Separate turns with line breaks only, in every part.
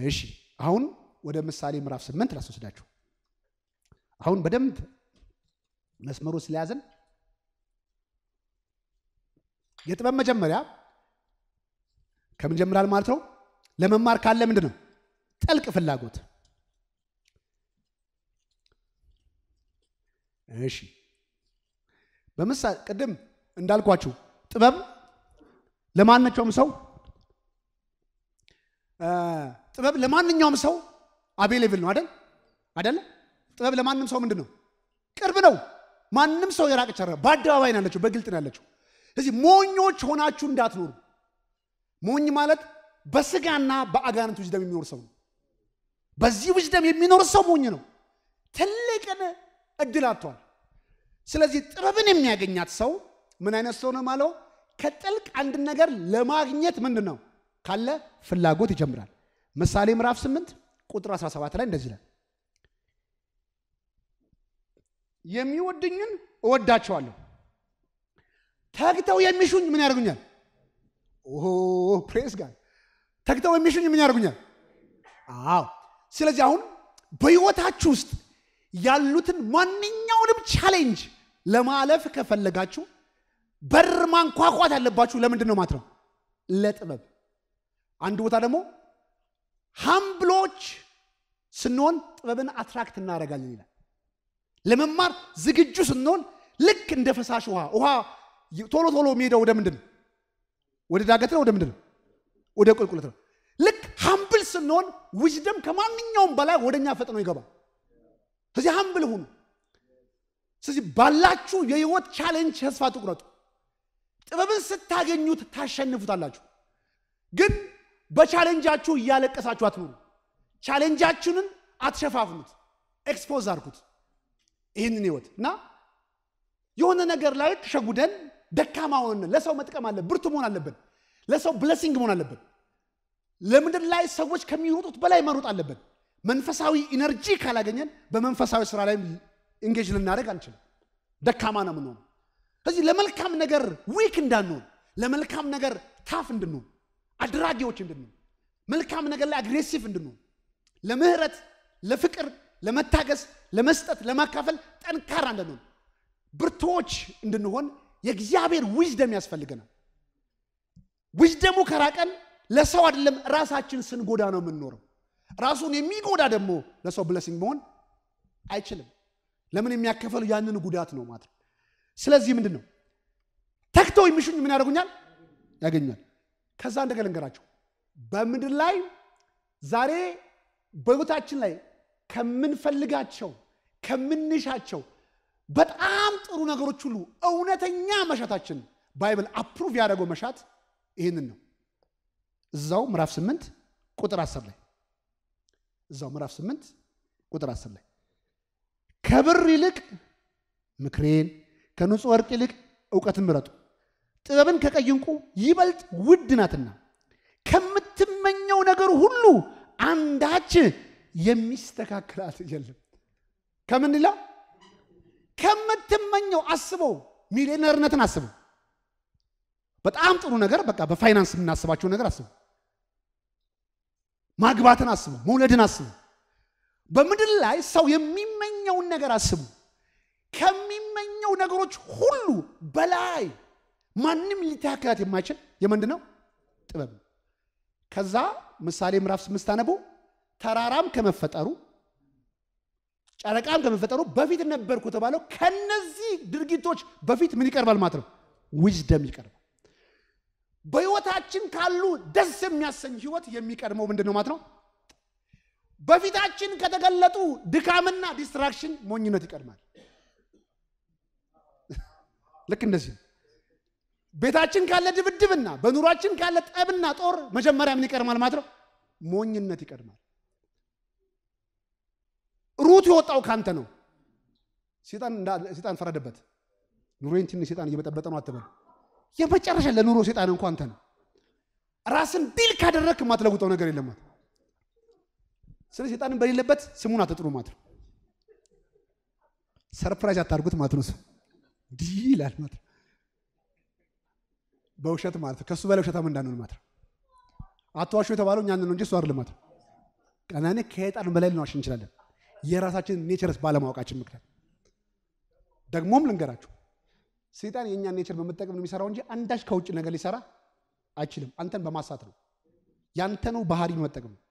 እሺ አሁን ወደ ምሳሌ ምዕራፍ ስምንት ላስወስዳችሁ። አሁን በደንብ መስመሩ ስለያዘን የጥበብ መጀመሪያ ከምን ጀምራል ማለት ነው? ለመማር ካለ ምንድን ነው? ጥልቅ ፍላጎት። እሺ በምሳሌ ቅድም እንዳልኳችሁ ጥበብ ለማንኛውም ሰው ጥበብ ለማንኛውም ሰው አቬሌብል ነው አይደል? አይደለ? ጥበብ ለማንም ሰው ምንድን ነው? ቅርብ ነው። ማንም ሰው የራቀች አይደለም። በአደባባይ ነው ያለችው፣ በግልጥ ነው ያለችው። ስለዚህ ሞኞች ሆናችሁ እንዳትኖሩ። ሞኝ ማለት በስጋና በአጋንንት ውስደም የሚኖር ሰው ነው። በዚህ ውስደም የሚኖር ሰው ሞኝ ነው። ትልቅን እድል አጥቷል። ስለዚህ ጥበብን የሚያገኛት ሰው ምን አይነት ሰው ነው ማለው? ከጥልቅ አንድ ነገር ለማግኘት ምንድን ነው ካለ ፍላጎት ይጀምራል። ምሳሌ ምዕራፍ 8 ቁጥር 17 ላይ እንደዚህ ይላል፣ የሚወድኝን እወዳቸዋለሁ፣ ተግተው የሚሹኝ ምን ያደርጉኛል? ኦ ፕሬስ ጋር ተግተው የሚሹኝ ምን ያደርጉኛል? አዎ። ስለዚህ አሁን በሕይወታችሁ ውስጥ ያሉትን ማንኛውንም ቻሌንጅ ለማለፍ ከፈለጋችሁ በር ማንኳኳት ያለባችሁ ለምንድን ነው ማለት ነው? ለጥበብ አንድ ቦታ ደግሞ ሀምብሎች ስንሆን ጥበብን አትራክት እናደርጋለን ይላል። ለመማር ዝግጁ ስንሆን ልክ እንደ ፈሳሽ ውሃ ውሃ ቶሎ ቶሎ የሚሄደው ወደ ምንድን ነው? ወደ ዳገት ነው? ወደ ምንድን ነው? ወደ ቁልቁለት ነው። ልክ ሀምብል ስንሆን ዊዝደም ከማንኛውም በላይ ወደ እኛ ፈጥኖ ይገባል። ስለዚህ ሀምብል ሁኑ። ስለዚህ ባላችሁ የህይወት ቻሌንጅ ተስፋ ትቁረጡ። ጥበብን ስታገኙት ታሸንፉታላችሁ። ግን በቻሌንጃችሁ እያለቀሳችሁ አትኑሩ። ቻሌንጃችንን አትሸፋፍኑት፣ ኤክስፖዝ አድርጉት። ይህንን ህይወት እና የሆነ ነገር ላይ ተሸጉደን ደካማ ሆነን ለሰው መጥቀም አለብን፣ ብርቱ መሆን አለብን። ለሰው ብለሲንግ መሆን አለብን። ለምድር ላይ ሰዎች ከሚሮጡት በላይ መሮጥ አለብን። መንፈሳዊ ኢነርጂ ካላገኘን በመንፈሳዊ ስራ ላይ ኢንጌጅ ልናደርግ አንችልም። ደካማ ነው የምንሆነው። ስለዚህ ለመልካም ነገር ዊክ እንዳንሆን፣ ለመልካም ነገር ታፍ እንድንሆን፣ አድራጊዎች እንድንሆን፣ መልካም ነገር ላይ አግሬሲቭ እንድንሆን፣ ለምህረት፣ ለፍቅር፣ ለመታገስ፣ ለመስጠት፣ ለማካፈል ጠንካራ እንድንሆን፣ ብርቶች እንድንሆን የእግዚአብሔር ዊዝደም ያስፈልገናል። ዊዝደሙ ከራቀን ለሰው አይደለም ራሳችን ስንጎዳ ነው የምንኖረው። ራሱን የሚጎዳ ደግሞ ለሰው ብለሲንግ መሆን አይችልም። ለምን የሚያከፈሉ ያንን ጉዳት ነው ማለት ነው። ስለዚህ ምንድን ነው ተግተው የሚሹኝ ምን ያደርጉኛል? ያገኛል። ከዛ እንደገና ልንገራቸው በምድር ላይ ዛሬ በሕይወታችን ላይ ከምንፈልጋቸው ከምንሻቸው በጣም ጥሩ ነገሮች ሁሉ እውነተኛ መሻታችን ባይብል አፕሩቭ ያደረገው መሻት ይህንን ነው። እዛው ምዕራፍ 8 ቁጥር 10 ላይ እዛው ምዕራፍ 8 ቁጥር 10 ላይ ከብር ይልቅ ምክሬን ከንጹሕ ወርቅ ይልቅ እውቀትን ምረጡ፣ ጥበብን ከቀይ ዕንቁ ይበልጥ ውድ ናትና ከምትመኘው ነገር ሁሉ አንዳች የሚስተካከላት የለም። ከምን ላ ከምትመኘው አስበው፣ ሚሊዮነርነትን አስበው። በጣም ጥሩ ነገር በቃ በፋይናንስ የምናስባቸው ነገር አስቡ። ማግባትን አስቡ፣ መውለድን አስቡ። በምድር ላይ ሰው የሚመኘውን ነገር አስቡ። ከሚመኘው ነገሮች ሁሉ በላይ ማንም ሊተካከላት የማይችል የምንድን ነው? ጥበብ ነው። ከዛ ምሳሌ ምዕራፍ ስምስት አነቡ ተራራም ከመፈጠሩ ጨረቃም ከመፈጠሩ በፊት ነበርኩ የተባለው ከነዚህ ድርጊቶች በፊት ምን ይቀርባል ማለት ነው? ዊዝደም ይቀርባል። በህይወታችን ካሉ ደስ የሚያሰኝ ህይወት የሚቀድመው ምንድን ነው ማለት ነው? በፊታችን ከተገለጡ ድካምና ዲስትራክሽን ሞኝነት ይቀድማል። ልክ እንደዚህ ቤታችን ካለ ድብድብና በኑሯችን ካለ ጠብና ጦር መጀመሪያ ምን ይቀድማል ማለት ነው? ሞኝነት ይቀድማል። ሩት የወጣው ካንተ ነው። ሴጣን ፈረደበት። ኑሮዬን ትንሽ ሴጣን እየበጠበጠ ነው አትበል። የመጨረሻ ለኑሮ ሴጣን እንኳ አንተ ነው። ራስን ዲል ካደረግክ የማትለውጠው ነገር የለም ማለት ስለ ሴጣንን በሌለበት ስሙን አትጥሩ ማለት ነው። ሰርፕራይዝ አታርጉት ማለት ነው። ዲ ይላል ማለት ነው። በውሸት ማለት ነው። ከእሱ በላይ ውሸታም እንዳንሆን ማለት ነው። አትዋሹ የተባለው እኛን ነው እንጂ እሱ አይደለም ማለት ነው። ቀናኔ ከዕጣን በላይ ልንዋሽ እንችላለን፣ የራሳችንን ኔቸርስ ባለማወቃችን ምክንያት። ደግሞም ልንገራችሁ ሰይጣን የእኛን ኔቸር በመጠቀም ነው የሚሰራው እንጂ አንዳች ከውጭ ነገር ሊሰራ አይችልም። አንተን በማሳት ነው፣ ያንተኑ ባህሪ መጠቀም ነው።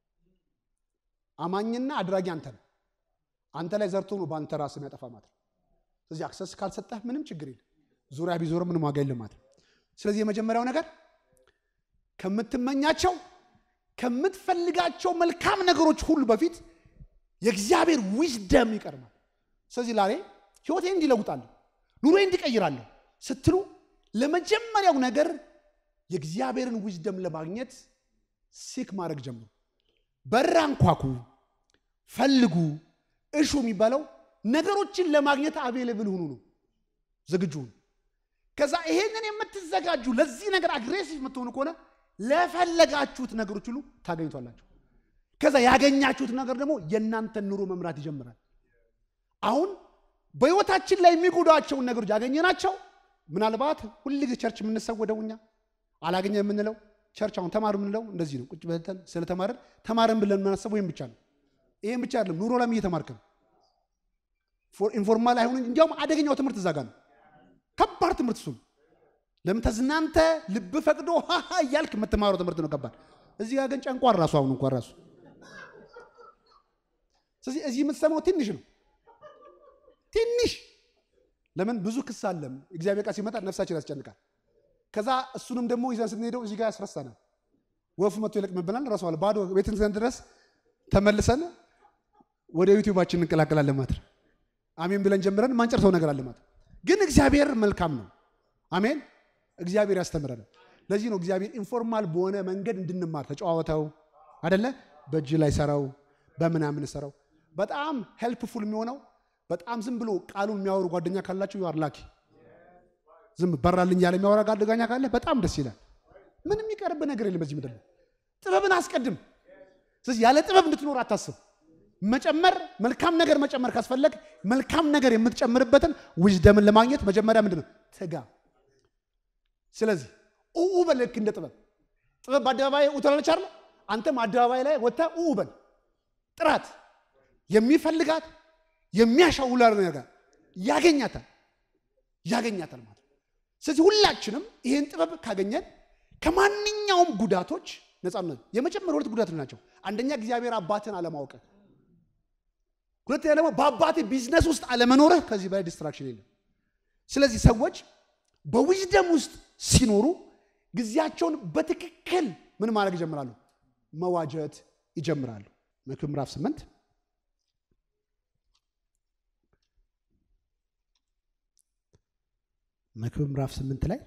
አማኝና አድራጊ አንተ ነው። አንተ ላይ ዘርቶ ነው በአንተ ራስ የሚያጠፋ ማለት ነው። ስለዚህ አክሰስ ካልሰጠህ ምንም ችግር የለም። ዙሪያ ቢዞር ምንም ዋጋ የለም ማለት ነው። ስለዚህ የመጀመሪያው ነገር ከምትመኛቸው ከምትፈልጋቸው መልካም ነገሮች ሁሉ በፊት የእግዚአብሔር ዊዝደም ይቀርማል። ስለዚህ ላሬ ህይወቴ እንዲለውጣለሁ ኑሮ እንዲቀይራለሁ ስትሉ ለመጀመሪያው ነገር የእግዚአብሔርን ዊዝደም ለማግኘት ሲክ ማድረግ ጀምሩ። በር አንኳኩ፣ ፈልጉ፣ እሹ የሚባለው ነገሮችን ለማግኘት አቬሌብል ሁኑ ነው። ዝግጁ ሁኑ። ከዛ ይሄንን የምትዘጋጁ ለዚህ ነገር አግሬሲቭ የምትሆኑ ከሆነ ለፈለጋችሁት ነገሮች ሁሉ ታገኝቷላችሁ። ከዛ ያገኛችሁት ነገር ደግሞ የእናንተን ኑሮ መምራት ይጀምራል። አሁን በህይወታችን ላይ የሚጎዷቸውን ነገሮች ያገኘናቸው ምናልባት ሁልጊዜ ቸርች የምንሰወደው እኛ አላገኘ የምንለው ቸርች አሁን ተማር የምንለው እንደዚህ ነው። ቁጭ ብለን ስለተማርን ተማርን ብለን የምናስበው ይህም ብቻ ነው። ይህም ብቻ አይደለም፣ ኑሮ ላይም እየተማርክ ነው። ኢንፎርማል አይሆን እንዲያውም አደገኛው ትምህርት እዛ ጋር ነው። ከባድ ትምህርት እሱ ነው። ለምን ተዝናንተ ልብ ፈቅዶ ሃሃ እያልክ የምትማረው ትምህርት ነው ከባድ። እዚህ ጋር ግን ጨንቋን ራሱ አሁን እንኳን ራሱ ስለዚህ እዚህ የምትሰማው ትንሽ ነው ትንሽ ለምን ብዙ ክስ አለም እግዚአብሔር ቃል ሲመጣ ነፍሳችን ያስጨንቃል። ከዛ እሱንም ደግሞ ይዘን ስንሄደው እዚህ ጋር ያስረሳናል። ወፍ መጥቶ ይለቅምብናል። ረሷል ባዶ ቤትን ዘንድ ድረስ ተመልሰን ወደ ዩቲዩባችን እንቀላቀላለን ማለት ነው። አሜን ብለን ጀምረን ማንጨርሰው ነገር አለ ማለት ግን እግዚአብሔር መልካም ነው። አሜን እግዚአብሔር ያስተምረናል። ለዚህ ነው እግዚአብሔር ኢንፎርማል በሆነ መንገድ እንድንማር ተጨዋወተው አደለ በእጅ ላይ ሰራው በምናምን ሰራው በጣም ሄልፕፉል የሚሆነው በጣም ዝም ብሎ ቃሉን የሚያወሩ ጓደኛ ካላችሁ ዩ አር ላኪ። ዝም በራልኝ ያለ የሚያወራ ጓደኛ ካለ በጣም ደስ ይላል። ምንም የሚቀርብ ነገር የለም በዚህ ምድር ላይ። ጥበብን አስቀድም። ስለዚህ ያለ ጥበብ እንድትኖር አታስብ። መጨመር መልካም ነገር መጨመር ካስፈለግ መልካም ነገር የምትጨምርበትን ዊዝደምን ለማግኘት መጀመሪያ ምንድን ነው ትጋ። ስለዚህ ኡኡ በል ልክ እንደ ጥበብ ጥበብ በአደባባይ ኡ ትላለች አይደል? አንተም አደባባይ ላይ ወጥተህ ኡኡ በል ጥራት የሚፈልጋት የሚያሻውላ ነገር ያገኛታል ያገኛታል ማለት ነው። ስለዚህ ሁላችንም ይህን ጥበብ ካገኘን ከማንኛውም ጉዳቶች ነፃነት የመጀመሪያ ሁለት ጉዳቶች ናቸው። አንደኛ እግዚአብሔር አባትን አለማወቅ፣ ሁለተኛ ደግሞ በአባት ቢዝነስ ውስጥ አለመኖርህ። ከዚህ በላይ ዲስትራክሽን የለም። ስለዚህ ሰዎች በዊዝደም ውስጥ ሲኖሩ ጊዜያቸውን በትክክል ምን ማድረግ ይጀምራሉ? መዋጀት ይጀምራሉ። መክብብ ምዕራፍ ስምንት መክብብ ምዕራፍ ስምንት ላይ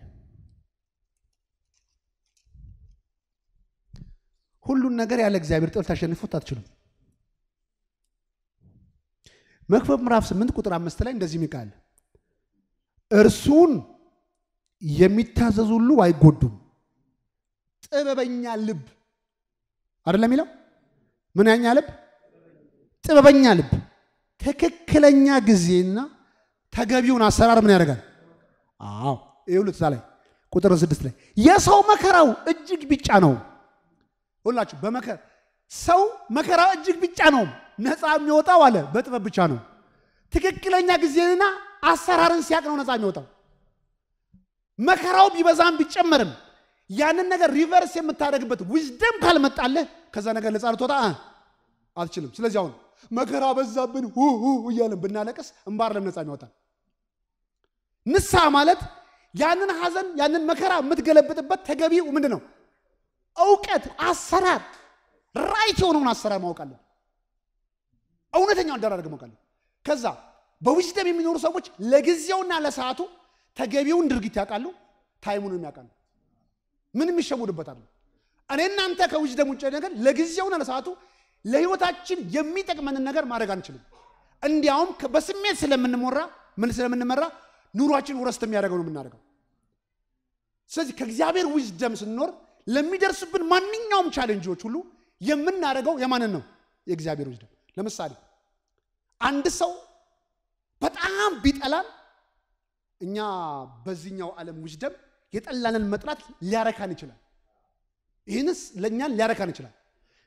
ሁሉን ነገር ያለ እግዚአብሔር ጥበብ ታሸንፉት አትችሉም። መክብብ ምዕራፍ ስምንት ቁጥር አምስት ላይ እንደዚህ የሚቃል እርሱን የሚታዘዙ ሁሉ አይጎዱም። ጥበበኛ ልብ አይደለም የሚለው ምን ያኛ ልብ? ጥበበኛ ልብ ትክክለኛ ጊዜና ተገቢውን አሰራር ምን ያደርጋል? አዎ ይኸውልህ እዛ ላይ ቁጥር ስድስት ላይ የሰው መከራው እጅግ ቢጫ ነው። ሁላችሁ በመከራ ሰው መከራ እጅግ ቢጫ ነው፣ ነፃ የሚወጣው አለ በጥበብ ብቻ ነው። ትክክለኛ ጊዜና አሰራርን ሲያቅ ነው ነፃ የሚወጣው። መከራው ቢበዛም ቢጨመርም ያንን ነገር ሪቨርስ የምታደርግበት ዊዝደም ካልመጣለህ ከዛ ነገር ነፃ ልትወጣ አትችልም። ስለዚህ አሁን መከራ በዛብን እያለን ብናለቅስ እምባር ለም ነፃ የሚወጣል ንስሐ ማለት ያንን ሐዘን ያንን መከራ የምትገለብጥበት ተገቢው ምንድን ነው? እውቀት፣ አሰራር፣ ራይት የሆነውን አሰራር ማወቃለን። እውነተኛው አደራረግ ማወቃለን። ከዛ በዊዝደም የሚኖሩ ሰዎች ለጊዜውና ለሰዓቱ ተገቢውን ድርጊት ያውቃሉ፣ ታይሙንም ያውቃሉ። ምንም ይሸውድበታል። እኔ እናንተ ከዊዝደም ውጭ ነገር ለጊዜውና ለሰዓቱ ለህይወታችን የሚጠቅመንን ነገር ማድረግ አንችልም። እንዲያውም በስሜት ስለምንሞራ ምን ስለምንመራ ኑሯችን ውረስት የሚያደርገው ነው የምናደርገው። ስለዚህ ከእግዚአብሔር ዊዝደም ስንኖር ለሚደርስብን ማንኛውም ቻሌንጆች ሁሉ የምናደርገው የማንን ነው? የእግዚአብሔር ዊዝደም። ለምሳሌ አንድ ሰው በጣም ቢጠላን እኛ በዚህኛው ዓለም ዊዝደም የጠላንን መጥላት ሊያረካን ይችላል። ይህንስ ለእኛን ሊያረካን ይችላል።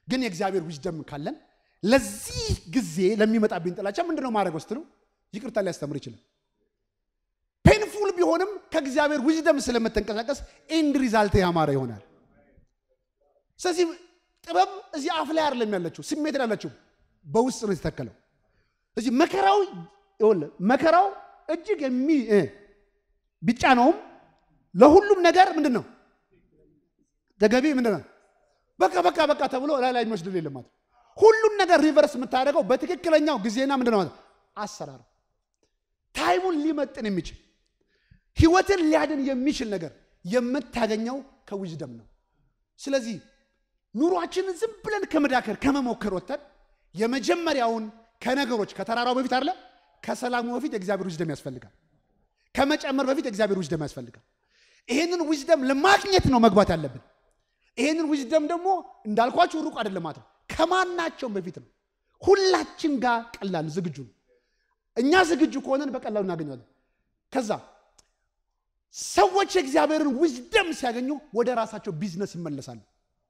ግን የእግዚአብሔር ዊዝደም ካለን ለዚህ ጊዜ ለሚመጣብኝ ጥላቻ ምንድነው ማድረገው ስትሉ ይቅርታ ሊያስተምር ይችላል። ፔንፉል ቢሆንም ከእግዚአብሔር ዊዝደም ስለምትንቀሳቀስ ኤንድ ሪዛልት ያማረ ይሆናል። ስለዚህ ጥበብ እዚህ አፍ ላይ አይደለም ያለችው፣ ስሜት ላይ ያለችው በውስጥ ነው የተተከለው። ስለዚህ መከራው ይኸውልህ መከራው እጅግ የሚ ቢጫ ነውም ለሁሉም ነገር ምንድን ነው ተገቢ ምንድን ነው በቃ በቃ በቃ ተብሎ ላይ ላይ የሚወስድ የለም ማለት ሁሉን ነገር ሪቨርስ የምታደርገው በትክክለኛው ጊዜና ምንድን ነው ማለት አሰራር ታይሙን ሊመጥን የሚችል ህይወትን ሊያድን የሚችል ነገር የምታገኘው ከዊዝደም ነው። ስለዚህ ኑሯችንን ዝም ብለን ከመዳከር ከመሞከር ወጥተን የመጀመሪያውን ከነገሮች ከተራራው በፊት አለ ከሰላሙ በፊት የእግዚአብሔር ዊዝደም ያስፈልጋል። ከመጨመር በፊት የእግዚአብሔር ዊዝደም ያስፈልጋል። ይሄንን ዊዝደም ለማግኘት ነው መግባት ያለብን። ይሄንን ዊዝደም ደግሞ እንዳልኳችሁ ሩቅ አይደለም ማለት ነው። ከማናቸውም በፊት ነው። ሁላችን ጋር ቀላል ዝግጁ ነው። እኛ ዝግጁ ከሆነን በቀላሉ እናገኘዋለን። ከዛ ሰዎች የእግዚአብሔርን ዊዝደም ሲያገኙ ወደ ራሳቸው ቢዝነስ ይመለሳሉ።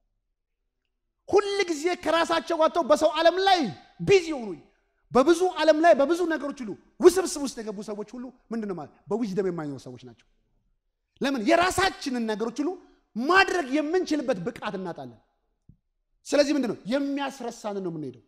ሁል ጊዜ ከራሳቸው ወጥተው በሰው ዓለም ላይ ቢዚ የሆኑ በብዙ ዓለም ላይ በብዙ ነገሮች ሁሉ ውስብስብ ውስጥ የገቡ ሰዎች ሁሉ ምንድን ነው ማለት በዊዝደም የማይኖሩ ሰዎች ናቸው። ለምን የራሳችንን ነገሮች ሁሉ ማድረግ የምንችልበት ብቃት እናጣለን። ስለዚህ ምንድን ነው የሚያስረሳንን ነው የምንሄደው፣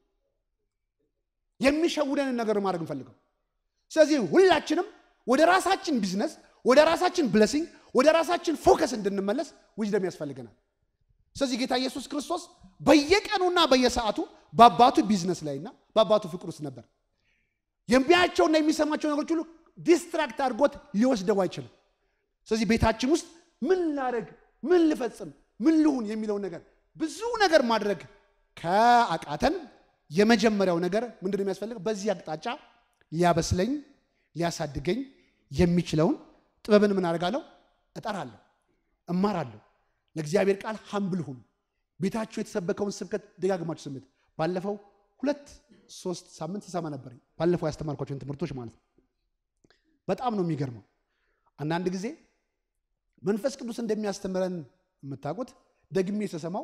የሚሸውደንን ነገር ማድረግ እንፈልገው። ስለዚህ ሁላችንም ወደ ራሳችን ቢዝነስ፣ ወደ ራሳችን ብለሲንግ፣ ወደ ራሳችን ፎከስ እንድንመለስ ዊዝደም ያስፈልገናል። ስለዚህ ጌታ ኢየሱስ ክርስቶስ በየቀኑና በየሰዓቱ በአባቱ ቢዝነስ ላይና በአባቱ ፍቅር ውስጥ ነበር። የሚያቸውና የሚሰማቸው ነገሮች ሁሉ ዲስትራክት አድርጎት ሊወስደው አይችልም። ስለዚህ ቤታችን ውስጥ ምን ላደርግ፣ ምን ልፈጽም፣ ምን ልሁን የሚለውን ነገር ብዙ ነገር ማድረግ ከአቃተን የመጀመሪያው ነገር ምንድን ነው የሚያስፈልገው? በዚህ አቅጣጫ ሊያበስለኝ ሊያሳድገኝ የሚችለውን ጥበብን ምን አደርጋለሁ? እጠራለሁ፣ እማራለሁ። ለእግዚአብሔር ቃል ሀምብል ሁኑ። ቤታችሁ የተሰበከውን ስብከት ደጋግማችሁ ስምት። ባለፈው ሁለት ሶስት ሳምንት ስሰማ ነበር። ባለፈው ያስተማርኳቸውን ትምህርቶች ማለት ነው። በጣም ነው የሚገርመው። አንዳንድ ጊዜ መንፈስ ቅዱስ እንደሚያስተምረን የምታውቁት ደግሜ ስሰማው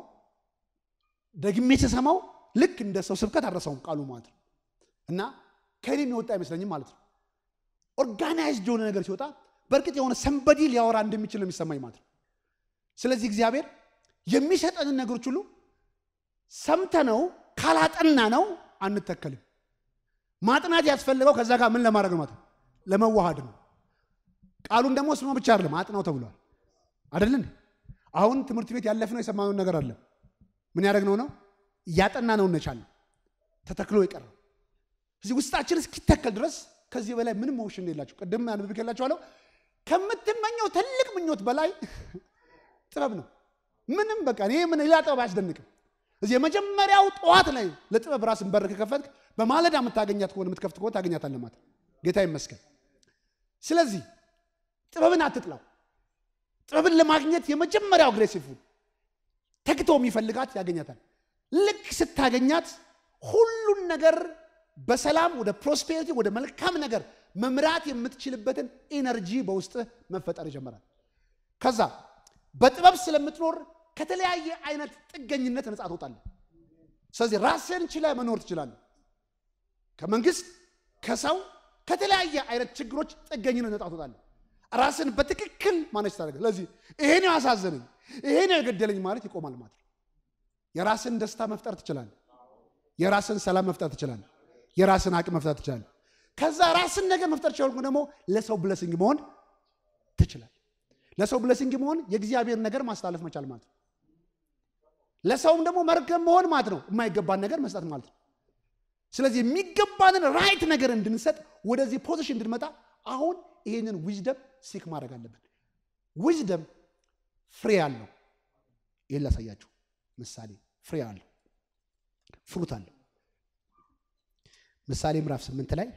ደግሜ ስሰማው ልክ እንደ ሰው ስብከት አልረሳውም ቃሉ ማለት ነው እና ከእኔ የሚወጣ አይመስለኝም ማለት ነው። ኦርጋናይዝድ የሆነ ነገር ሲወጣ በእርግጥ የሆነ ሰንበዲ ሊያወራ እንደሚችል ነው የሚሰማኝ ማለት ነው። ስለዚህ እግዚአብሔር የሚሰጠንን ነገሮች ሁሉ ሰምተነው ካላጠና ነው አንተከልም። ማጥናት ያስፈልገው ከዛ ጋር ምን ለማድረግ ነው ማለት ነው? ለመዋሃድ ነው። ቃሉን ደግሞ ስሞ ብቻ አይደለም አጥናው ተብሏል አይደለን? አሁን ትምህርት ቤት ያለፍነው የሰማነውን ነገር አለ ምን ያደረግነው ነው እያጠና ነው እንቻል ተተክሎ የቀረው እዚህ ውስጣችን እስኪተከል ድረስ ከዚህ በላይ ምንም ሞሽን የላቸው። ቅድም አንብቤላችኋለሁ። ከምትመኘው ትልቅ ምኞት በላይ ጥበብ ነው። ምንም በቃ እኔ ምን ሌላ ጥበብ አያስደንቅም። እዚህ የመጀመሪያው ጠዋት ላይ ለጥበብ ራስን በር ከከፈትክ በማለዳ የምታገኛት ከሆነ የምትከፍት ከሆነ ታገኛታለህ ማለት ጌታ ይመስገን። ስለዚህ ጥበብን አትጥላው። ጥበብን ለማግኘት የመጀመሪያው አግሬሲቭ ተግቶ የሚፈልጋት ያገኛታል። ልክ ስታገኛት ሁሉን ነገር በሰላም ወደ ፕሮስፔሪቲ ወደ መልካም ነገር መምራት የምትችልበትን ኢነርጂ በውስጥ መፈጠር ይጀምራል። ከዛ በጥበብ ስለምትኖር ከተለያየ አይነት ጥገኝነት ነፃ ትወጣለህ። ስለዚህ ራስን ችለህ መኖር ትችላለህ። ከመንግስት፣ ከሰው፣ ከተለያየ አይነት ችግሮች ጥገኝነት ነፃ ትወጣለህ። ራስን በትክክል ማነች ታደርገ። ስለዚህ ይሄ ነው ያሳዘነኝ፣ ይሄ ነው የገደለኝ ማለት ይቆማል ማለት ነው። የራስን ደስታ መፍጠር ትችላለህ። የራስን ሰላም መፍጠር ትችላለህ። የራስን አቅም መፍጠር ትችላለህ። ከዛ ራስን ነገር መፍጠር ቻልኩ ደግሞ ለሰው ብለሲንግ መሆን ትችላለህ። ለሰው ብለሲንግ መሆን የእግዚአብሔር ነገር ማስተላለፍ መቻል ማለት ነው። ለሰውም ደግሞ መርገም መሆን ማለት ነው። የማይገባን ነገር መስጠት ማለት ነው። ስለዚህ የሚገባንን ራይት ነገር እንድንሰጥ ወደዚህ ፖዚሽን እንድንመጣ አሁን ይህንን ዊዝደም ሲክ ማድረግ አለብን። ዊዝደም ፍሬ አለው። ይህን ላሳያችሁ ምሳሌ ፍሬ አለው፣ ፍሩት አለው። ምሳሌ ምዕራፍ ስምንት ላይ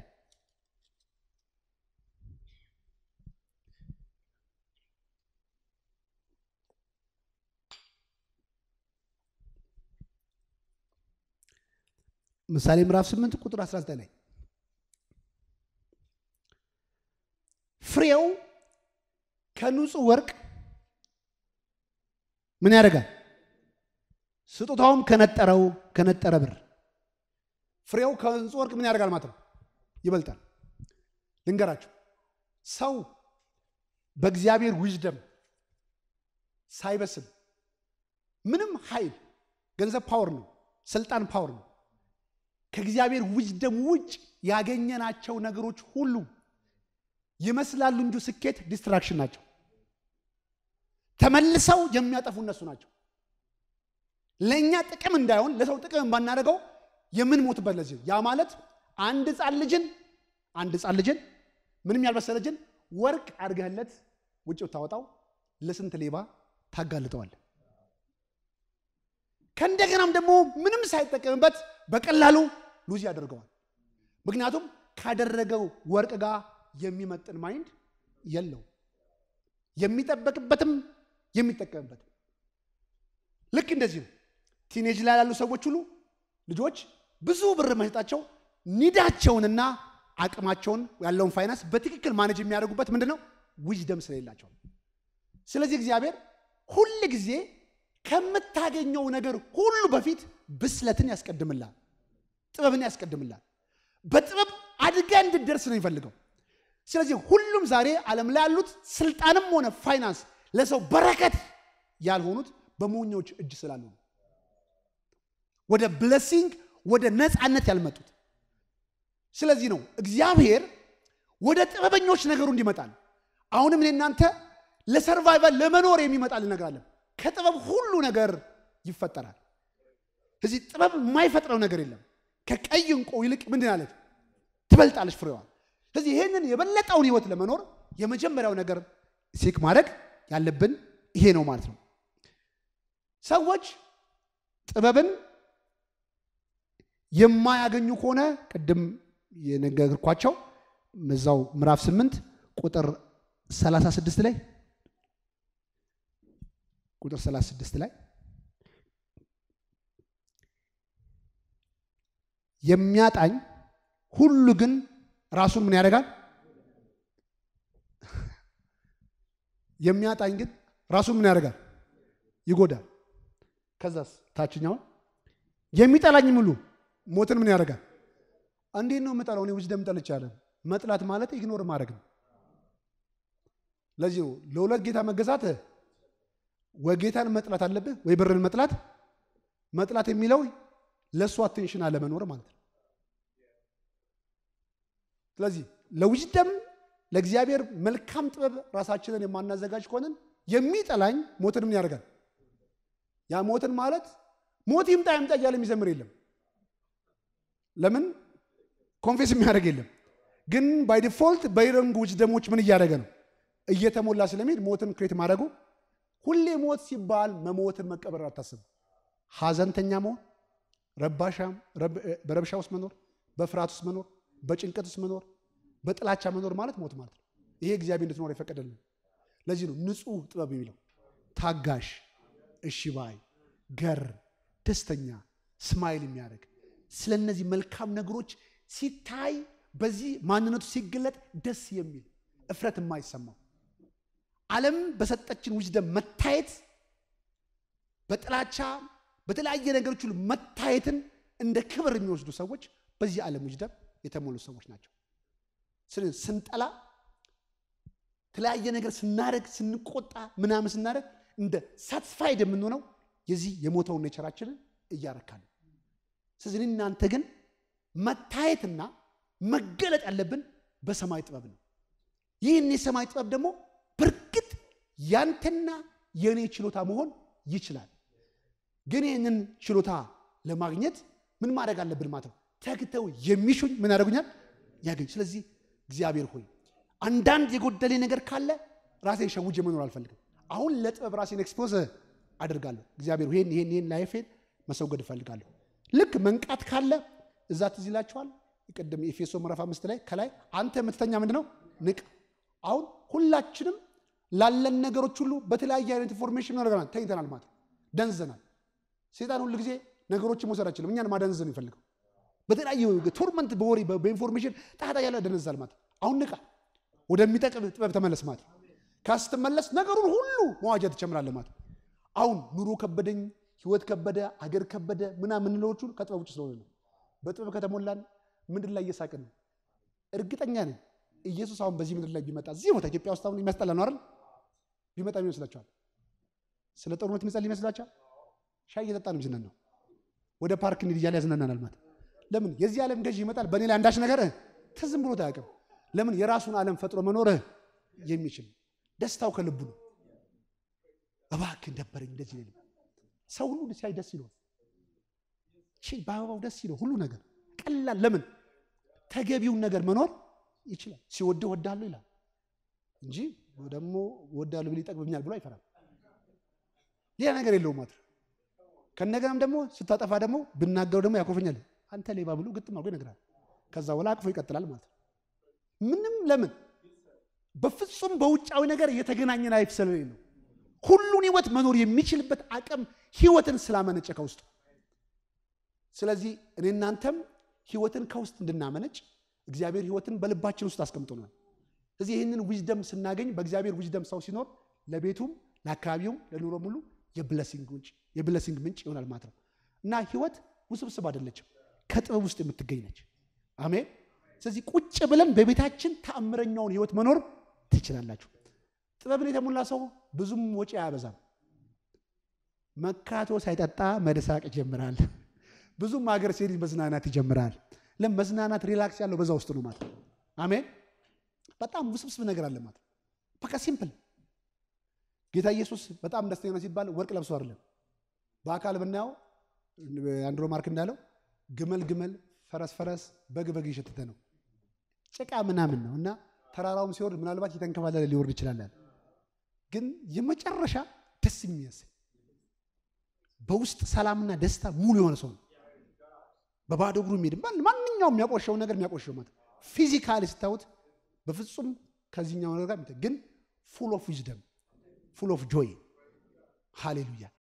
ምሳሌ ምዕራፍ 8 ቁጥር 19 ላይ ፍሬው ከንጹህ ወርቅ ምን ያደርጋል? ስጦታውም ከነጠረው ከነጠረ ብር ፍሬው ከንጹህ ወርቅ ምን ያደርጋል ማለት ነው ይበልጣል። ልንገራችሁ ሰው በእግዚአብሔር ዊዝደም ሳይበስል ምንም ኃይል ገንዘብ ፓወር ነው፣ ስልጣን ፓወር ነው። ከእግዚአብሔር ዊዝደም ውጭ ያገኘናቸው ነገሮች ሁሉ ይመስላሉ እንጂ ስኬት ዲስትራክሽን ናቸው። ተመልሰው የሚያጠፉ እነሱ ናቸው። ለእኛ ጥቅም እንዳይሆን ለሰው ጥቅም ባናደርገው የምንሞትበት ለዚህ ያ ማለት አንድ ህፃን ልጅን አንድ ህፃን ልጅን ምንም ያልበሰለ ልጅን ወርቅ አድርገህለት ውጭ ብታወጣው ለስንት ሌባ ታጋልጠዋል። ከእንደገናም ደግሞ ምንም ሳይጠቀምበት በቀላሉ ሉዝ ያደርገዋል። ምክንያቱም ካደረገው ወርቅ ጋር የሚመጥን ማይንድ የለው የሚጠበቅበትም የሚጠቀምበትም ልክ እንደዚህ ነው። ቲኔጅ ላይ ያሉ ሰዎች ሁሉ ልጆች ብዙ ብር መሸጣቸው ኒዳቸውንና አቅማቸውን ያለውን ፋይናንስ በትክክል ማኔጅ የሚያደርጉበት ምንድን ነው? ዊዝደም ስለሌላቸው። ስለዚህ እግዚአብሔር ሁል ጊዜ ከምታገኘው ነገር ሁሉ በፊት ብስለትን ያስቀድምላል፣ ጥበብን ያስቀድምላል። በጥበብ አድጋ እንድደርስ ነው የሚፈልገው። ስለዚህ ሁሉም ዛሬ ዓለም ላይ ያሉት ስልጣንም ሆነ ፋይናንስ ለሰው በረከት ያልሆኑት በሞኞች እጅ ስላሉ ነው። ወደ ብለሲንግ ወደ ነፃነት ያልመጡት። ስለዚህ ነው እግዚአብሔር ወደ ጥበበኞች ነገሩ እንዲመጣል። አሁንም እኔ እናንተ ለሰርቫይቫል ለመኖር የሚመጣል እነግራለን። ከጥበብ ሁሉ ነገር ይፈጠራል። እዚህ ጥበብ የማይፈጥረው ነገር የለም። ከቀይ እንቁ ይልቅ ምንድን አለች ትበልጣለች ፍሬዋ። ስለዚህ ይህንን የበለጠውን ህይወት ለመኖር የመጀመሪያው ነገር ሴክ ማድረግ ያለብን ይሄ ነው ማለት ነው። ሰዎች ጥበብን የማያገኙ ከሆነ ቅድም የነገርኳቸው እዛው ምዕራፍ 8 ቁጥር 36 ላይ ቁጥር 36 ላይ የሚያጣኝ ሁሉ ግን ራሱን ምን ያደርጋል? የሚያጣኝ ግን ራሱን ምን ያደርጋል? ይጎዳል። ከዛስ ታችኛውን የሚጠላኝ ሙሉ ሞትን ምን ያደርጋል? እንዴት ነው የምጠላው? እኔ ዊዝደም ጠልቻለሁ። መጥላት ማለት ኢግኖር ማድረግ ነው። ለዚህ ነው ለሁለት ጌታ መገዛት ወይ ጌታን መጥላት አለብህ ወይ ብርን መጥላት። መጥላት የሚለው ለእሱ አቴንሽን አለመኖር ማለት ነው። ስለዚህ ለዊዝደም ለእግዚአብሔር መልካም ጥበብ ራሳችንን የማናዘጋጅ ከሆንን የሚጠላኝ ሞትን ምን ያደርጋል? ያ ሞትን ማለት ሞት ይምጣ ይምጣ እያለ የሚዘምር የለም። ለምን ኮንፌስ የሚያደርግ የለም። ግን ባይ ዲፎልት በይረንግ ዊዝደሞች ምን እያደረገ ነው? እየተሞላ ስለሚሄድ ሞትን ክሬት ማድረጉ ሁሌ ሞት ሲባል መሞትን መቀበር አታስቡ። ሀዘንተኛ መሆን፣ ረባሻም በረብሻ ውስጥ መኖር፣ በፍርሃት ውስጥ መኖር፣ በጭንቀት ውስጥ መኖር፣ በጥላቻ መኖር ማለት ሞት ማለት ነው። ይሄ እግዚአብሔር እንድትኖር የፈቀደልን። ለዚህ ነው ንጹሕ ጥበብ የሚለው ታጋሽ፣ እሺ ባይ፣ ገር፣ ደስተኛ፣ ስማይል የሚያደርግ ስለ እነዚህ መልካም ነገሮች ሲታይ በዚህ ማንነቱ ሲገለጥ ደስ የሚል እፍረት የማይሰማው ዓለም በሰጠችን ዊዝደም መታየት በጥላቻ በተለያየ ነገሮች ሁሉ መታየትን እንደ ክብር የሚወስዱ ሰዎች በዚህ ዓለም ዊዝደም የተሞሉ ሰዎች ናቸው። ስለዚህ ስንጠላ የተለያየ ነገር ስናደርግ ስንቆጣ ምናምን ስናደርግ እንደ ሳትስፋይድ የምንሆነው የዚህ የሞተውን ኔቸራችንን እያረካል። ስለዚህ እናንተ ግን መታየትና መገለጥ ያለብን በሰማይ ጥበብ ነው። ይህን የሰማይ ጥበብ ደግሞ በእርግጥ ያንተና የእኔ ችሎታ መሆን ይችላል። ግን ይህንን ችሎታ ለማግኘት ምን ማድረግ አለብን ማለት ነው? ተግተው የሚሹኝ ምን ያደርጉኛል? ያገኝ። ስለዚህ እግዚአብሔር ሆይ አንዳንድ የጎደሌ ነገር ካለ ራሴን ሸውጄ መኖር አልፈልግም። አሁን ለጥበብ ራሴን ኤክስፖዝ አድርጋለሁ። እግዚአብሔር ይሄን ይሄን ይሄን ላይፌን መሰውገድ እፈልጋለሁ። ልክ መንቃት ካለ እዛ ትዝ ይላችኋል። ቅድም ኤፌሶ ምዕራፍ አምስት ላይ ከላይ አንተ የምትተኛ ምንድን ነው ንቅ። አሁን ሁላችንም ላለን ነገሮች ሁሉ በተለያየ አይነት ኢንፎርሜሽን ነገራል ተኝተናል ማለት ነው። ደንዘናል። ሴጣን ሁሉ ጊዜ ነገሮችን መውሰድ አይችልም። እኛን ማደንዘዝ ነው የሚፈልገው። በተለያየ ቶርመንት በወሬ በኢንፎርሜሽን ጣጣ ያለ ደነዛል ማለት አሁን ንቃ፣ ወደሚጠቅም ጥበብ ተመለስ ማለት ካስትመለስ ነገሩን ሁሉ መዋጃ ትጨምራለህ ማለት አሁን ኑሮ ከበደኝ፣ ህይወት ከበደ፣ አገር ከበደ ምናምን የምንለዎቹ ከጥበብ ውጭ ስለሆነ ነው። በጥበብ ከተሞላን ምድር ላይ እየሳቅን ነው። እርግጠኛ ነኝ ኢየሱስ አሁን በዚህ ምድር ላይ ቢመጣ እዚህ ቦታ ኢትዮጵያ ውስጥ አሁን የሚያስጠላ ነው አይደል? ቢመጣ ምን ይመስላችኋል? ስለ ጦርነት የሚጸል ይመስላችኋል? ሻይ እየጠጣ ነው ዝናን ነው ወደ ፓርክ እንሂድ እያለ ያዝናናናል ማለት ለምን? የዚህ ዓለም ገዥ ይመጣል በእኔ ላይ አንዳች ነገር ትዝም ብሎት አያውቅም። ለምን? የራሱን ዓለም ፈጥሮ መኖር የሚችል ደስታው ከልቡ ነው። እባክህ ደበረኝ እንደዚህ ሌለ ሰው ሁሉ ሲያይ ደስ ይለዋል። በአበባው ደስ ይለው ሁሉ ነገር ቀላል። ለምን? ተገቢውን ነገር መኖር ይችላል። ሲወድ ወዳለሁ ይላል እንጂ ደግሞ ወዳለሁ ብል ይጠቅምኛል ብሎ አይፈራም። ሌላ ነገር የለውም ማለት ነው። ከነገናም ደግሞ ስታጠፋ ደግሞ ብናገረው ደግሞ ያኮፈኛል። አንተ ሌባ ብሎ ግጥም አድርጎ ይነግራል። ከዛ በኋላ አቅፎ ይቀጥላል ማለት ነው። ምንም ለምን በፍጹም በውጫዊ ነገር የተገናኘ ላይፍ ስለሌለው ሁሉን ህይወት መኖር የሚችልበት አቅም ህይወትን ስላመነጨ ከውስጡ። ስለዚህ እኔ እናንተም ህይወትን ከውስጥ እንድናመነጭ እግዚአብሔር ህይወትን በልባችን ውስጥ አስቀምጦናል። ስለዚህ ይህንን ዊዝደም ስናገኝ በእግዚአብሔር ዊዝደም ሰው ሲኖር ለቤቱም ለአካባቢውም ለኑሮ ሙሉ የብለሲንግ ምንጭ ይሆናል ማለት ነው። እና ህይወት ውስብስብ አይደለችም፣ ከጥበብ ውስጥ የምትገኝ ነች። አሜን። ስለዚህ ቁጭ ብለን በቤታችን ተአምረኛውን ህይወት መኖር ትችላላችሁ። ጥበብን የተሞላ ሰው ብዙም ወጪ አያበዛም። መካቶ ሳይጠጣ መደሳቅ ይጀምራል። ብዙም ሀገር ሲሄድ መዝናናት ይጀምራል። ለም መዝናናት ሪላክስ ያለው በዛ ውስጥ ነው ማለት አሜን። በጣም ውስብስብ ነገር አለ ማለት በቃ ሲምፕል ጌታ ኢየሱስ በጣም ደስተኛ ነው ሲባል ወርቅ ለብሶ አይደለም። በአካል ብናየው አንድሮ ማርክ እንዳለው ግመል ግመል፣ ፈረስ ፈረስ፣ በግ በግ እየሸተተ ነው። ጭቃ ምናምን ነው እና ተራራውም ሲወርድ ምናልባት የተንከባለለ ሊወርድ ይችላል። ግን የመጨረሻ ደስ የሚያሰኝ በውስጥ ሰላምና ደስታ ሙሉ የሆነ ሰው ነው። በባዶ እግሩ የሚሄድ ማንኛውም የሚያቆሸውን ነገር የሚያቆሸው ማለት ፊዚካሊ ስታዩት በፍጹም ከዚህኛው ነገር ጋር ግን ፉል ኦፍ ዊዝደም ፉል ኦፍ ጆይ ሃሌሉያ።